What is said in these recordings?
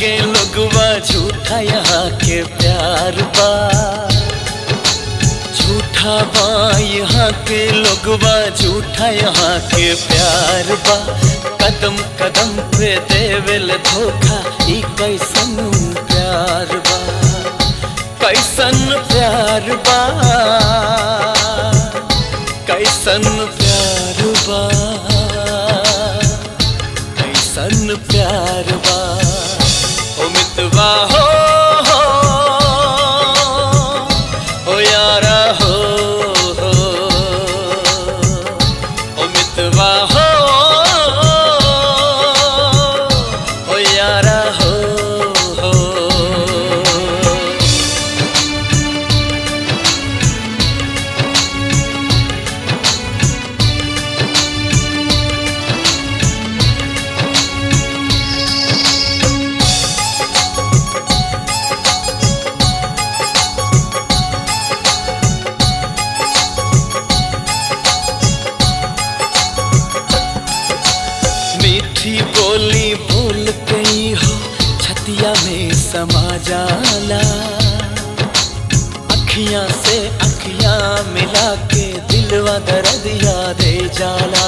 के लोगवा झूठा यहाँ के प्यार बा झूठा बा यहाँ के लोगवा झूठा यहाँ के प्यार बा कदम कदम पे देवेल धोखा ई कैसन प्यार बा कैसन प्यार बा कैसन प्यार बा कैसन प्यार बा ओ मितवा हो हो ओ यारा हो हो ओ मितवा हो ओ यारा हो हो मीठी बोली बोल गई हो छतिया में समा जाला अखियां से अखियां मिला के दिलवा दर्द दे जाला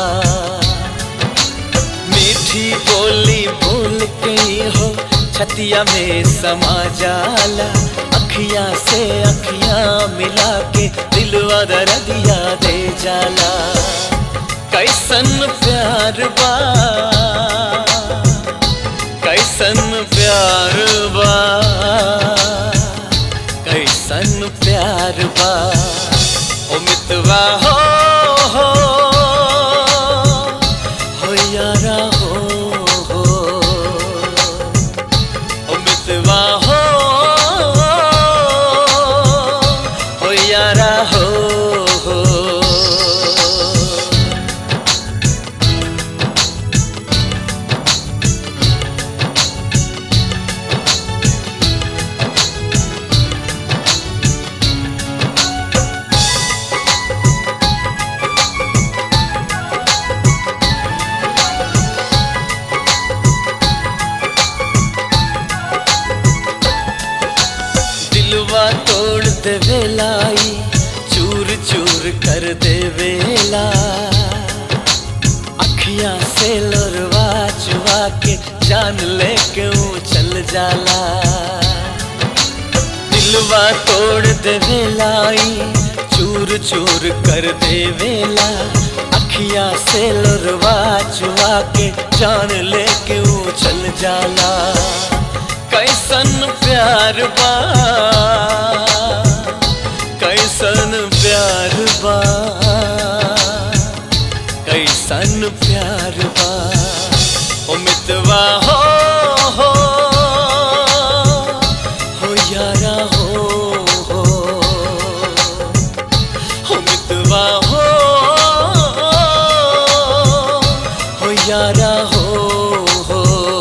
मीठी बोली बोल गई हो छतिया में समा जाला अखियां से अखियां मिला के दिलवा दर्द दे जाला कैसन प्यार बा कैसन प्यार बा कैसन प्यार बा ओ मितवा हो हो हो यारा हो हो ओ मितवा हो हो यारा हो हो दिलवा तोड़ देवेलाई चूर चूर कर देवेला अखियां से लोरवा चुवा के जान लेके ऊ चल जाला दिलवा तोड़ देवेलाई चूर चूर कर देवेला अखियां से लोरवा चुवा के जान लेके ऊ चल जाला कैसन प्यार बा कैसन प्यार बा कैसन प्यार बा ओ मितवा हो हो हो यारा हो हो हो मितवा हो हो यारा हो हो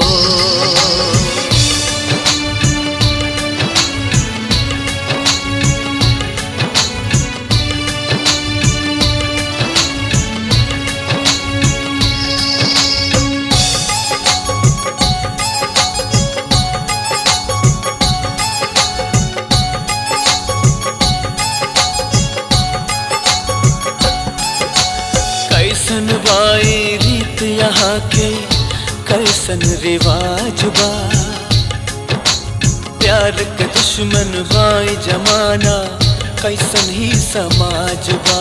कैसन बाई रीत यहाँ के कैसन रिवाज बा प्यार के दुश्मन बाई जमाना कैसन ही समाज बा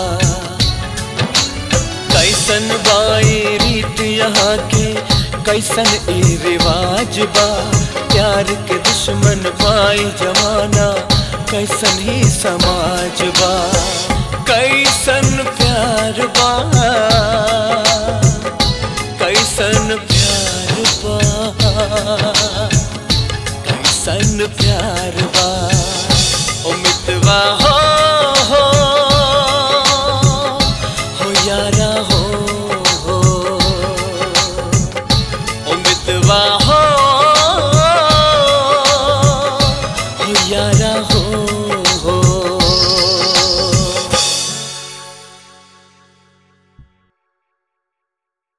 कैसन बाई रीत यहाँ के कैसन ई रिवाज बा प्यार के दुश्मन बाई जमाना कैसन ही समाज बा कैसन प्यार बा कैसन प्यार बा कैसन प्यार बा ओ मितवा हो हो हो यारा हो हो ओ मितवा हो